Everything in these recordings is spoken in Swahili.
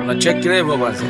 unacheki levo basi.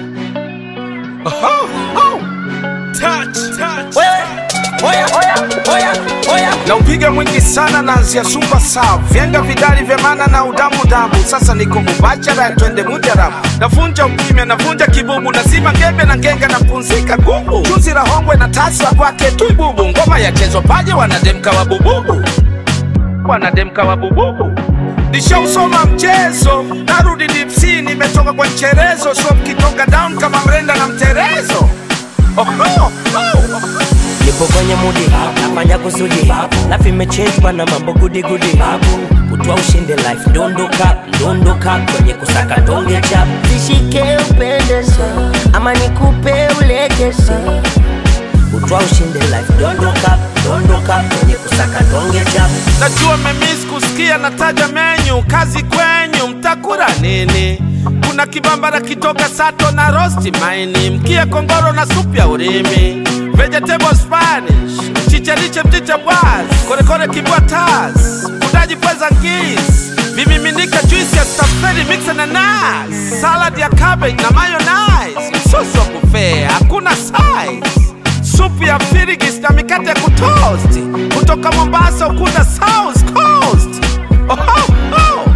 na upiga mwingi sana naanzia super sav vyenga vidali vya mana na udamu damu sasa niko mubachara twende mujarabu navunja ukimya navunja kibubu nazima ngembe na ngenga na punzika gubu chuzi la hongwe na tasa kwake tu bubu ngoma yachezwa paje wanademka wa bububu wanademka wa bububu nishausoma mchezo narudi dipsi nimetoka kwa mcherezo so mkitoka down kama mrenda na mterezo oh, oh, oh. nipo kwenye mudi nafanya kusudi life imechange bana mambo gudi gudi kutwa ushinde life dondoka dondoka kwenye kusaka donge chap Nishike upendeze ama nikupe ulegeze kutwa ushinde life dondoka dondoka kwenye kusaka donge chap najua memis kusikia nataja menyu kazi kwenyu mtakura nini kuna kibambara kitoka sato na rosti maini mkia kongoro na supu ya urimi vegetable spanish chicheriche mchicha bwas korekore kibwa tas udaji pweza ngis vimiminika juisi ya stafeli mixe na nas salad ya cabbage na mayonnaise msosi wa buffet hakuna size supu ya firigis na mikate ya kutoast kutoka Mombasa ukunda South Coast. Oh, oh, oh.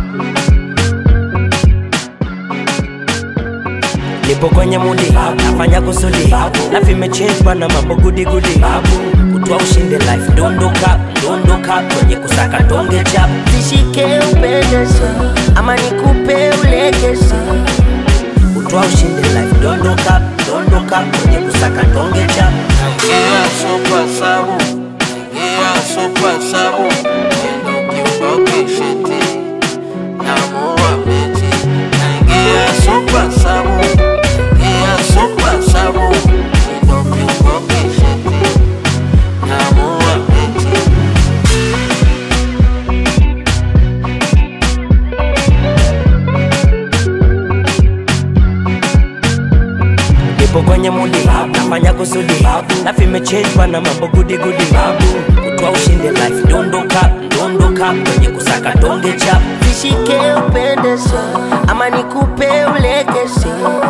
nipo kwenye mudi nafanya kusudi life imechange bana mambo gudi gudi kutwa ushinde life dondoka dondoka kwenye kusaka donge chap Nishike upendeze ama nikupe ulegeze kutwa ushinde life dondoka dondoka kwenye kusaka donge chap Ingia super sabu, ingia super sabu, endo kiboki shiti, namua beti. Ingia super sabu, ingia super sabu, endo kiboki shiti, namua beti. nipo kwenye mudi nafanya kusudi life imechange bana mambo gudi gudi kutwa ushinde life dondoka dondoka kwenye kusaka donge chap Nishike upendeze ama nikupe ulegeze